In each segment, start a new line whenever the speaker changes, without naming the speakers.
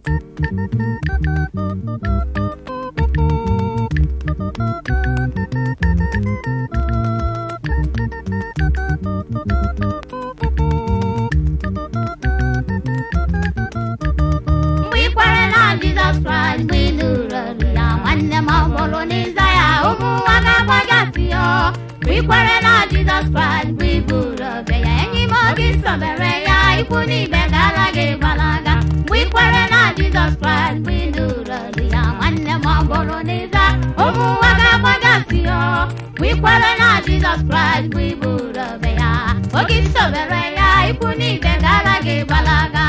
mgbe ị kwarela jizọs kraịst mgbe ị nụrụ olu ya nwanne m ọ bụrụ n'ịza ya ụmụ nwa ga-agbagasị ya mgbe ị kwarela jizọs kraịst mgbe ị buru obe ya enyi m oge sobere ya ikwu n'ibe gara gị gbalaga mgbe ị kwarela jizọs kraịst mgbe ị nụrụ olu ya nwanne m ọ bụrụ n'ịza ụmụ nwa ga-agbagasị ya mgbe ị kwarela jizọs kraịst mgbe ị buru obe ya oge sobere ya ikwu n'ibe gara gị gbalaga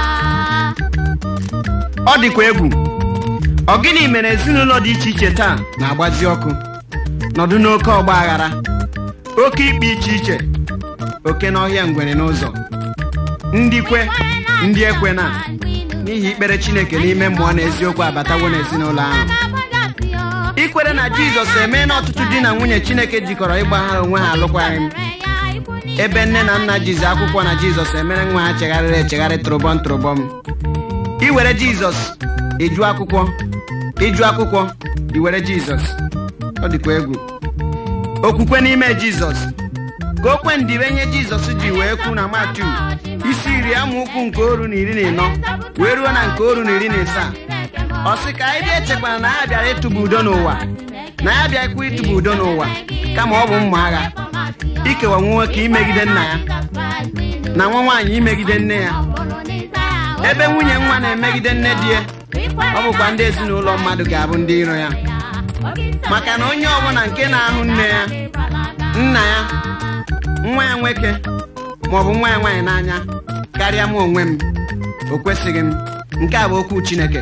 ọ dịkwa egwu ọ gịnị mere ezinụlọ dị iche iche taa na-agbazi ọkụ nọdụ n'oke ọgba aghara oke ikpe iche iche oke n'ọhịa ngwere n'ụzọ ndị kwe ndị ekwe na n'ihi ikpere chineke n'ime mmụọ na eziokwu abatawo n'ezinụlọ ahụ ikwere na jizọs emeela ọtụtụ di na nwunye chineke jikọrọ ịgbaghara onwe ha alụkwaghịm ebe nne na nna jizi akwụkwọ na jizọs emere nwa ha chegharịrị echegharị tụrụbọm tụrụbọm iwere jizọs ịjụ akwụkwọ ịjụ akwụkwọ iwere jizọs ọ dịkwa egwu okwukwe n'ime jizọs ka o kwe ndịbe nye jizọs ji wee kwu na matiu isi iri amaokwu nke oru na iri na ịnọ wee ruo na nke oru na iri na ịsaa ọ sị ka anyị dị echekwara na ya bịara ịtụba udo n'ụwa na ya bịakwa ịtụba udo n'ụwa kama ọ bụ mma agha ikewa nwa nwoke imegide nna ya na nwa nwaanyị imegide nne ya ebe nwunye nwa na-emegide nne di ya ọ bụkwa ndị ezinụlọ mmadụ ga-abụ ndị iro ya maka na onye ọbụla nke na-ahụ nne ya nna ya nwa ya nwoke maọbụ nwa ya nwaanyị n'anya karịa m onwe m o kwesịghị m nke a bụ okwu chineke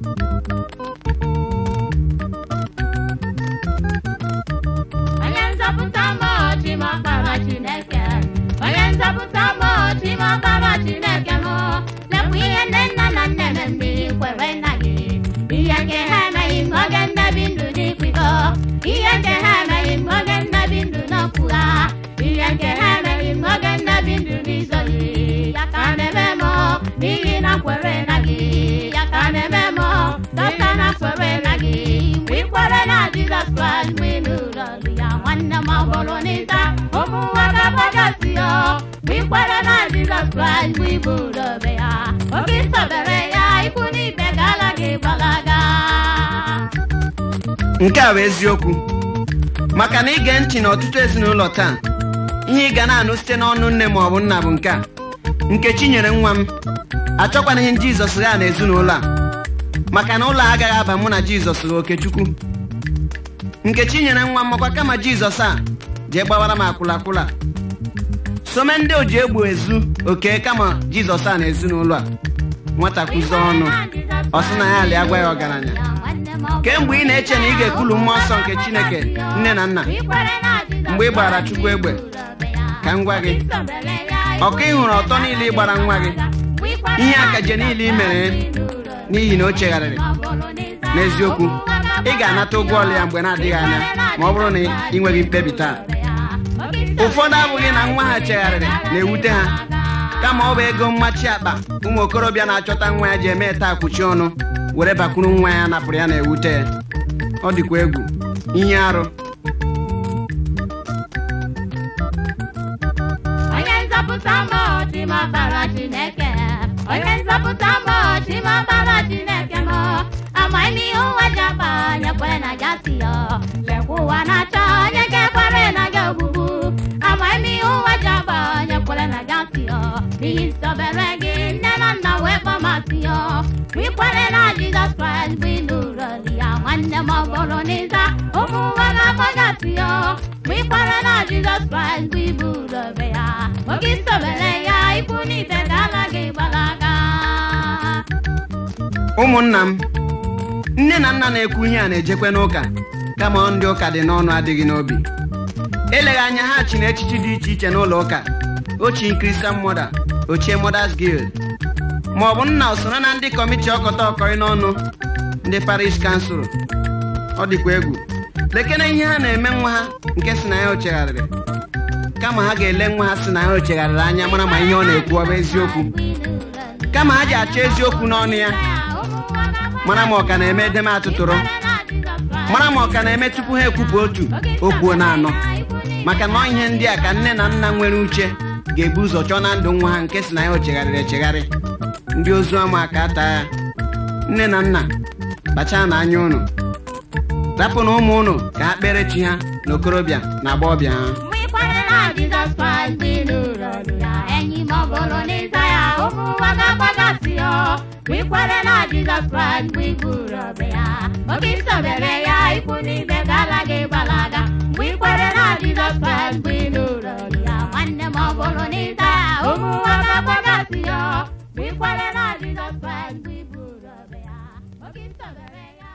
onye nzọpụta mmụọ chimakpara chineke onye nzọpụta mmụọ chimakpara chineke m lekwa ihe nne nna na nne m ndị kwere nna gị ihe nke ha emeghị m oge nnebi ndụ n'ikwido ihe nke ha emeghị m oge nnebi ndụ n'ọkwụgha ihe nke ha emeghị m oge nnebi ndụ n'izoli ya ka na-eme m n'ihi na kwere na gị ya ka na-eme m dọta na kwere na gị mgbe ị kwere na jizọs kraịst mgbe ị nụrụ olu ya nwanne m ọ bụrụ n'ịza ụmụ nwa ga-agbagasị ya mgbe ị kwere na jizọs kraịst mgbe ị buru obe ya oge ị sobere ya ikwu n'ibe ga-ala gị gbalaga
nke a bụ eziokwu maka na ige ntị n'ọtụtụ ezinụlọ taa ihe ị ga na-anụ site n'ọnụ nne ma ọ bụ nna bụ nke a nkechi nyere nwa m achọkwana ihe jizọs gha na ezinụlọ a maka na ụlọ a agaghị aba mụ na jizọs gha okechukwu nkechi nyere nwa m makwa kama jizọs a jee gbawara m akwụlakwụla some ndị o ji egbu ezu oke kama jizọs a na ezinụlọ a nwata kwụzie ọnụ ọ sị na ya alị agwa ya ọgaranya kemgbe ị na-eche na ị ga-ekwulu mmụọ nsọ nke chineke nne na nna mgbe ị gbara chukwu egbe ka m gwa gị ọka ị hụrụ ọtọ niile ị gbara nwa gị ihe akaje niile ị mere n'ihi na o chegharịrị n'eziokwu ị ga-anata ụgwọ ọlụ ya mgbe na-adịghị anya ma ọ bụrụ na ị nweghị mkpebi taa ụfọdụ abụghị na nwa ha chegharịrị na-ewute ha kama ọ bụ ego mmachi akpa ụmụ okorobịa na-achọta nwa ya ji eme taa kwuchi ọnụ were bakwuru nwa ya napụrụ ya na-ewute ya ọ dịkwa egwu ihe arụ
onye nzọpụta mmụọ chimakpara chineke onye nzọpụta mmụọ chimakpara chineke m amaghị m ihe ụwa ji akpa onye kwere na gasị ya lekwa ụwa na-achọ onye ga-ekwere na gị ogbugbu amaghị m ihe ụwa ji akpa onye kwere na gasị ya n'ihi nsọbere gị nne na nna wee kpọmasị ya mgbe ị kwere na jizọs kraịst bụ ịnụrụ olu ya nwanne m ọ bụrụ n'ịza ụmụ nwa ga-akpọgasị ya mgbe ị kwere na jizọs kraịst bụ iburu obe ya oge isobere ya ikwu n'ibe ga-ala gị gbalaga
ụmụnna m nne na nna na-ekwu ihe a na-ejekwe n'ụka kama ndị ụka dị n'ọnụ adịghị n'obi eleghị anya ha chi na echichi dị iche iche n'ụlọ ụka ochie Christian Mother ochie Mothers Guild ma ọ bụ nna usoro na ndị kọmiti ọkọta ọkọrị n'ọnụ ndị parish kansụl ọ dịkwa egwu lekere ihe ha na-eme nwa ha nke si na ya ochegharịrị kama ha ga-ele nwa ha si na ya ochegharịrị anya mara ma ihe ọ na-ekwu ọ bụ eziokwu kama ha ji achọ eziokwu n'ọnụ ya mara ma ọ ka na-eme edeme atụtụrụ mara ma ọ ka na-eme tupu ha ekwupụ otu okwuo na anọ maka na ọ ihe ndị a ka nne na nna nwere uche ga-ebu ụzọ chọọ na ndụ nwa ha nke si na ya o chegharịrị echegharị ndị ozu ama aka ata ya nne na nna kpachaa na anya ụnụ rapụ na ụmụ ụnụ ka ha kpere chi ha na okorobịa na agbọghọbịa ha
mgbe ịkwanyere na jizọs kraịst dị n'ụlọ ọrụ ya enyi m ọ bụrụ n'ịza ya ụmụ ụwa ga-agbagasị ya mgbe ikwere na jizọs kraịst mgbe iburu ọbịa ya oge isobere ya ikwu n'ibe gala gị gbalaga mgbe ikwere na jizọs kraịst mgbe ị n'ụlọ ọrụ ya nwanne m ọ bụrụ n'ịza ya ụmụ ụwa ga-agbagasị ya mgbe ikwere na jizọs kraịst mgbe iburu ọbịa ya oge isobere ya